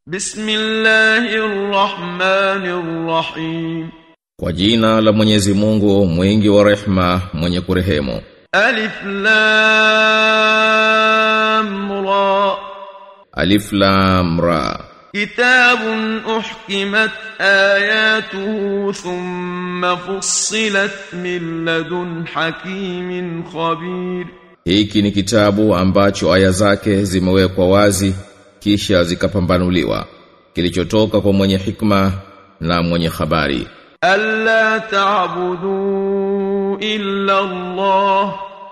بسم الله الرحمن الرحيم Kwa jina la Mwenyezi Mungu mwingi wa rehma mwenye kurehemu ألف لام را Alif Lam Ra كتاب أحكمت آياته ثم فصلت من لدن حكيم خبير Hiki ni kitabu ambacho aya zake zimewekwa wazi kisha zikapambanuliwa kilichotoka kwa mwenye hikma na mwenye habari ألا تعبدوا إلا الله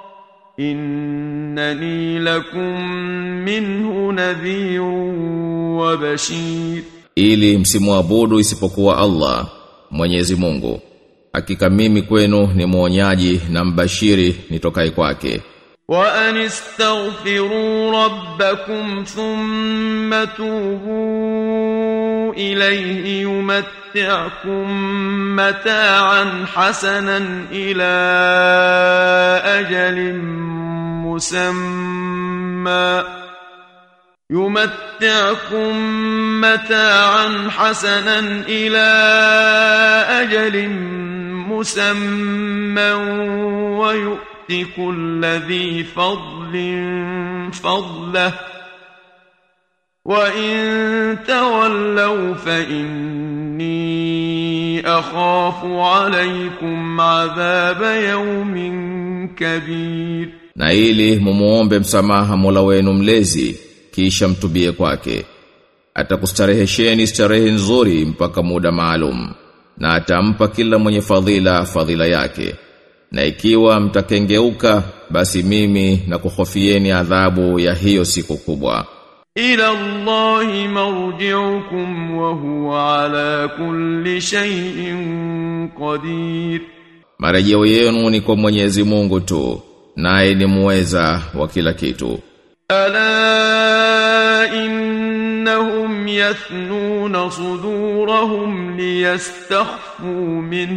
إنني لكم منه نذير وبشير ili msimuabudu isipokuwa Allah Mwenyezi Mungu hakika mimi kwenu ni mwonyaji na mbashiri nitokai kwake وأن استغفروا ربكم ثم توبوا إليه يمتعكم متاعا حسنا إلى أجل مسمى يمتعكم متاعا حسنا إلى أجل مسمى ويؤتي كل ذي فضل فضله وإن تولوا فإني أخاف عليكم عذاب يوم كبير na ili mumuombe msamaha Mola wenu mlezi kisha mtubie kwake atakustarehesheni starehe nzuri mpaka muda maalum na atampa kila mwenye fadhila fadhila yake na ikiwa mtakengeuka basi mimi na kuhofieni adhabu ya hiyo siku kubwa إلى الله مرجعكم وهو على كل شيء قدير marejeo yenu ni kwa Mwenyezi Mungu tu naye ni muweza wa kila kitu ألا إنهم يثنون صدورهم ليستخفوا منه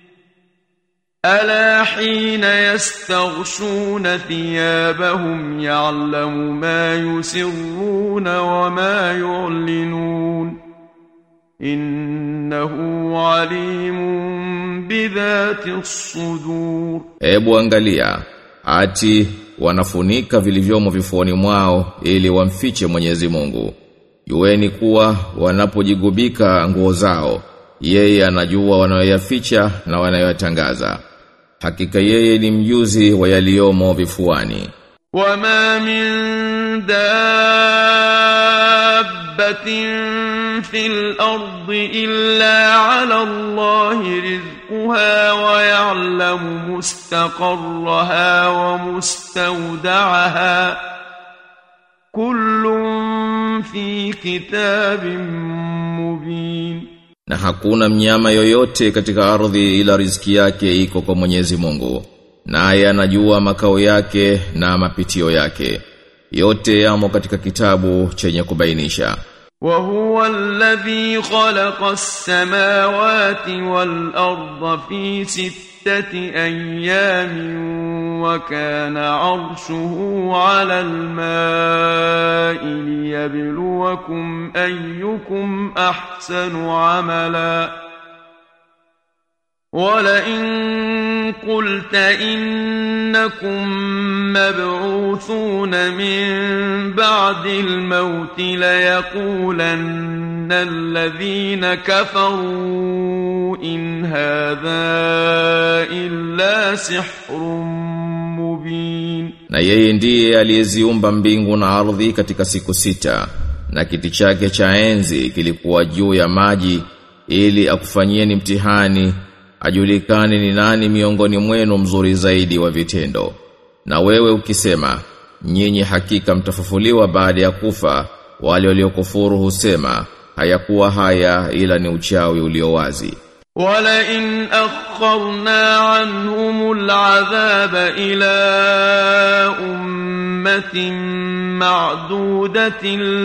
ألا حين يستغشون ثيابهم يعلم ما يسرون وما يعلنون إنه عليم بذات الصدور Ebu angalia ati wanafunika vilivyomo vifuani mwao ili wamfiche Mwenyezi Mungu. Jueni kuwa wanapojigubika nguo zao, yeye anajua wanayoyaficha na wanayoyatangaza. Hakika yeye ni mjuzi wa yaliyomo vifuani. وما من دابة في الأرض إلا على الله رزقها ويعلم مستقرها ومستودعها كل في كتاب مبين Na hakuna mnyama yoyote katika ardhi ila riziki yake iko kwa Mwenyezi Mungu. Naye anajua makao yake na mapitio yake. Yote yamo katika kitabu chenye kubainisha. وهو الذي خلق السماوات والأرض في ستة أيام وكان عرشه على الماء ليبلوكم أيكم أحسن عملا ولئن قلت إنكم مبعوثون من بعد الموت ليقولن الذين كفروا إن هذا إلا سحر مبين Na yeye ndiye aliyeziumba mbingu na ardhi katika siku sita na kiti chake cha enzi kilikuwa juu ya maji ili akufanyieni mtihani ajulikane ni nani miongoni mwenu mzuri zaidi wa vitendo. Na wewe ukisema nyinyi hakika mtafufuliwa baada ya kufa wale waliokufuru husema hayakuwa haya ila ni uchawi ulio wazi. ولئن أخرنا عنهم العذاب إلى أمة معدودة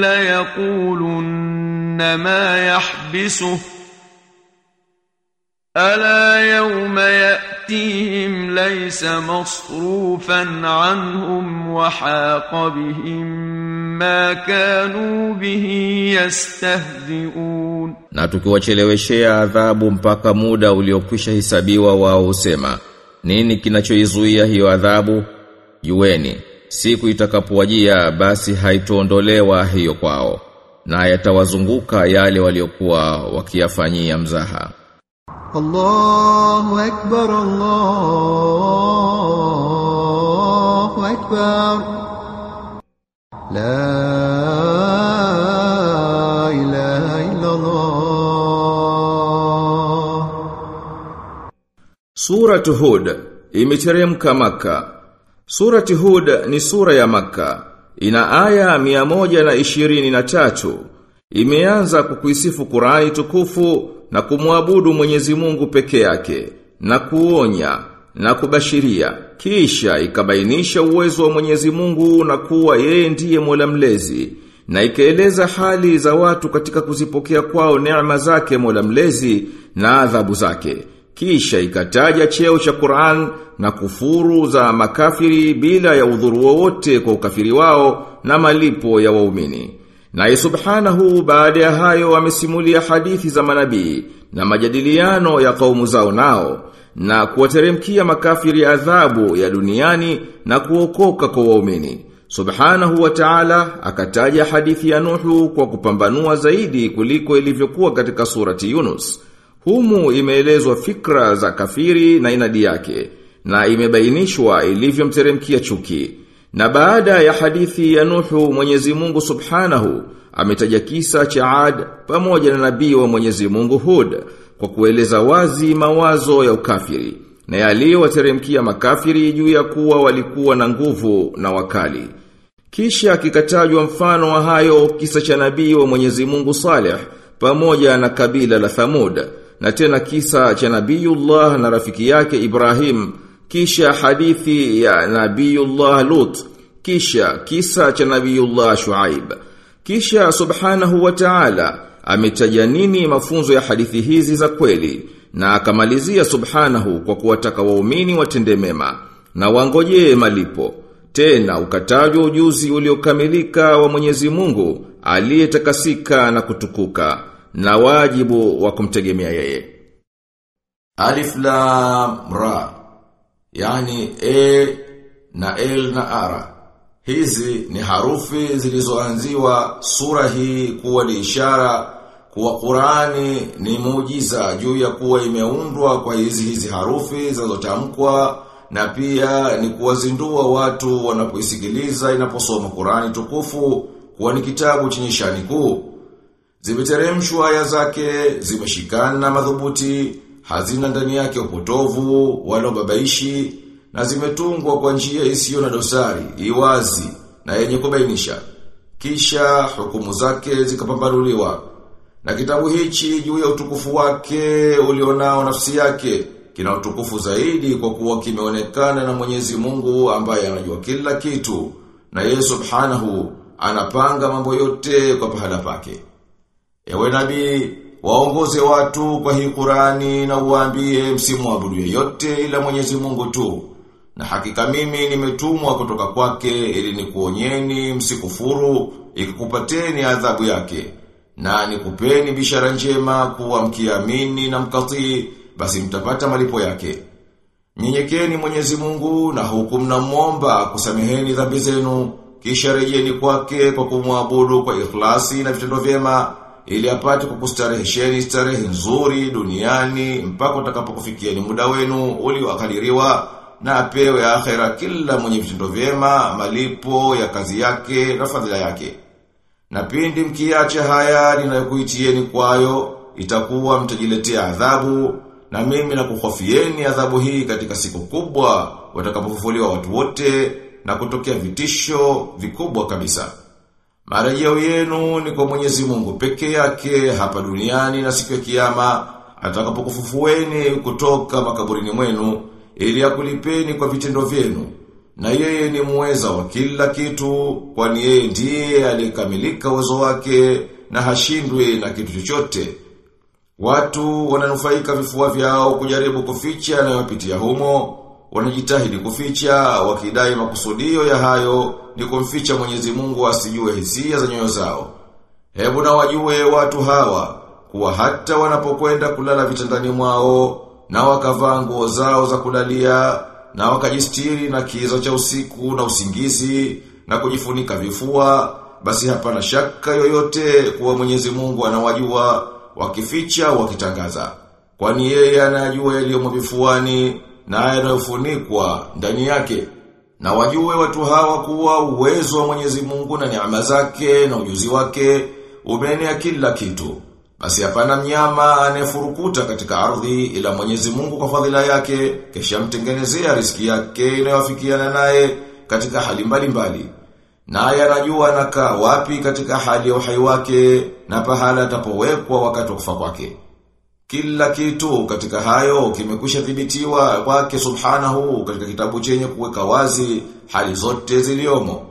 ليقولن ما يحبسه ألا يوم يأتي يأتيهم ليس مصروفا عنهم وحاق بهم ما كانوا به يستهزئون Na tukiwacheleweshea adhabu mpaka muda uliokwisha hisabiwa wao husema nini kinachoizuia hiyo adhabu jueni siku itakapowajia basi haitoondolewa hiyo kwao na yatawazunguka yale waliokuwa wakiyafanyia mzaha الله أكبر الله أكبر لا إله إلا الله Suratu Hud imeteremka Maka. Surati Hud ni sura ya Maka. Ina aya 123. Imeanza kukuisifu Qur'ani tukufu na kumwabudu Mwenyezi Mungu peke yake na kuonya na kubashiria. Kisha ikabainisha uwezo wa Mwenyezi Mungu na kuwa yeye ndiye Mola mlezi na ikaeleza hali za watu katika kuzipokea kwao neema zake Mola mlezi na adhabu zake. Kisha ikataja cheo cha Qur'an na kufuru za makafiri bila ya udhuru wowote kwa ukafiri wao na malipo ya waumini. Na subhanahu baada ya hayo amesimulia hadithi za manabii na majadiliano ya kaumu zao nao na kuwateremkia makafiri adhabu ya duniani na kuokoka kwa waumini. Subhanahu wa ta'ala akataja hadithi ya Nuhu kwa kupambanua zaidi kuliko ilivyokuwa katika surati Yunus. Humu imeelezwa fikra za kafiri na inadi yake na imebainishwa ilivyomteremkia chuki. Na baada ya hadithi ya Nuhu Mwenyezi Mungu Subhanahu ametaja kisa cha Ad pamoja na nabii wa Mwenyezi Mungu Hud kwa kueleza wazi mawazo ya ukafiri na yaliyowateremkia makafiri juu ya kuwa walikuwa na nguvu na wakali. Kisha kikatajwa mfano wa hayo kisa cha nabii wa Mwenyezi Mungu Saleh pamoja na kabila la Thamud na tena kisa cha Nabiyullah na rafiki yake Ibrahim kisha hadithi ya Nabiyullah Lut kisha kisa cha Nabiyullah Shuaib kisha subhanahu wa ta'ala ametaja nini mafunzo ya hadithi hizi za kweli na akamalizia subhanahu kwa kuwataka waumini watende mema na wangojee malipo tena ukatajwa ujuzi uliokamilika wa Mwenyezi Mungu aliyetakasika na kutukuka na wajibu wa kumtegemea yeye. Alif Lam Ra yani E na L na Ara. Hizi ni harufi zilizoanziwa sura hii kuwa ni ishara kuwa Qurani ni muujiza juu ya kuwa imeundwa kwa hizi hizi harufi zinazotamkwa na pia ni kuwazindua watu wanapoisikiliza inaposoma Qurani tukufu kuwa ni kitabu chenye shani kuu. Zimeteremshwa aya zake, zimeshikana madhubuti, hazina ndani yake upotovu, wala babaishi, na zimetungwa kwa njia isiyo na dosari, iwazi, na yenye kubainisha. Kisha hukumu zake zikapambanuliwa. Na kitabu hichi juu ya utukufu wake ulionao nafsi yake, kina utukufu zaidi kwa kuwa kimeonekana na Mwenyezi Mungu ambaye anajua kila kitu, na yeye subhanahu anapanga mambo yote kwa pahala pake. Ewe nabii, waongoze watu kwa hii Qurani na uwaambie msimwabudu yeyote ila Mwenyezi Mungu tu. Na hakika mimi nimetumwa kutoka kwake ili nikuonyeni msikufuru ikikupateni adhabu yake. Na nikupeni bishara njema kuwa mkiamini na mkatii basi mtapata malipo yake. Nyenyekeni Mwenyezi Mungu na huku mnamwomba kusameheni dhambi zenu kisha rejeni kwake kwa kumwabudu kwa ikhlasi na vitendo vyema ili apate kukustarehesheni starehe nzuri duniani mpaka utakapokufikieni muda wenu ulioakadiriwa na apewe akhera kila mwenye vitendo vyema malipo ya kazi yake na fadhila yake. Na pindi mkiacha haya ninayokuitieni kwayo itakuwa mtajiletea adhabu na mimi nakuhofieni adhabu hii katika siku kubwa watakapofufuliwa watu wote na kutokea vitisho vikubwa kabisa. Marejeo yenu ni kwa Mwenyezi Mungu peke yake hapa duniani na siku ya kiyama atakapokufufueni kutoka makaburini mwenu ili akulipeni kwa vitendo vyenu. Na yeye ni muweza wa kila kitu kwani yeye ndiye aliyekamilika uwezo wake na hashindwi na kitu chochote. Watu wananufaika vifua vyao kujaribu kuficha yanayopitia humo, wanajitahidi kuficha wakidai makusudio ya hayo ni kumficha Mwenyezi Mungu asijue hisia za nyoyo zao. Hebu na wajue watu hawa kuwa hata wanapokwenda kulala vitandani mwao na wakavaa nguo zao za kulalia na wakajistiri na kiza cha usiku na usingizi na kujifunika vifua basi hapana shaka yoyote kuwa Mwenyezi Mungu anawajua wakificha wakitangaza kwani yeye anajua yaliyomo vifuani na yanayofunikwa ndani yake na wajue watu hawa kuwa uwezo wa Mwenyezi Mungu na neema zake na ujuzi wake umeenea kila kitu basi hapana mnyama anayefurukuta katika ardhi ila Mwenyezi Mungu kwa fadhila yake kisha mtengenezea riski yake inayofikiana naye katika hali mbalimbali. Naye anajua anakaa wapi katika hali ya uhai wake na pahala atapowekwa wakati wa kufa kwake. Kila kitu katika hayo kimekwisha thibitiwa kwake Subhanahu katika kitabu chenye kuweka wazi hali zote ziliomo.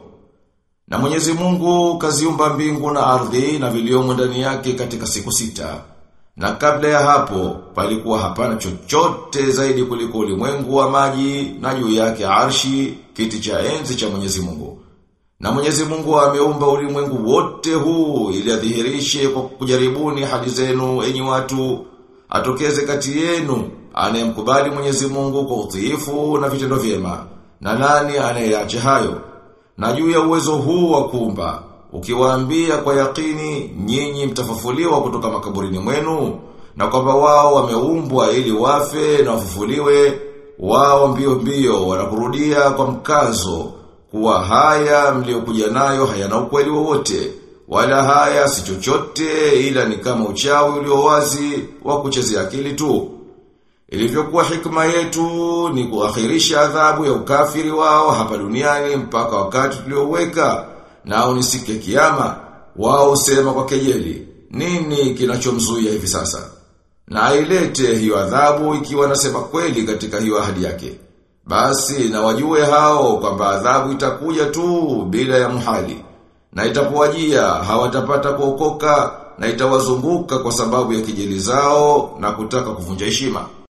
Na Mwenyezi Mungu kaziumba mbingu na ardhi na viliomo ndani yake katika siku sita. Na kabla ya hapo palikuwa hapana chochote zaidi kuliko ulimwengu wa maji na juu yake arshi kiti cha enzi cha Mwenyezi Mungu. Na Mwenyezi Mungu ameumba ulimwengu wote huu ili adhihirishe kwa kujaribuni hali zenu enyi watu atokeze kati yenu anayemkubali Mwenyezi Mungu kwa utiifu na vitendo vyema. Na nani anayeacha hayo? Na juu ya uwezo huu wa kuumba, ukiwaambia kwa yakini nyinyi mtafufuliwa kutoka makaburini mwenu, na kwamba wao wameumbwa ili wafe na wafufuliwe, wao mbio mbio wanakurudia kwa mkazo, kuwa haya mliokuja nayo hayana ukweli wowote, wala haya si chochote ila ni kama uchawi ulio wazi wa kuchezea akili tu. Ilivyokuwa hikma yetu ni kuakhirisha adhabu ya ukafiri wao hapa duniani mpaka wakati tulioweka nao ni siku ya kiyama wao sema kwa kejeli nini kinachomzuia hivi sasa na ailete hiyo adhabu ikiwa nasema kweli katika hiyo ahadi yake basi na wajue hao kwamba adhabu itakuja tu bila ya muhali na itapowajia hawatapata kuokoka na itawazunguka kwa sababu ya kijeli zao na kutaka kuvunja heshima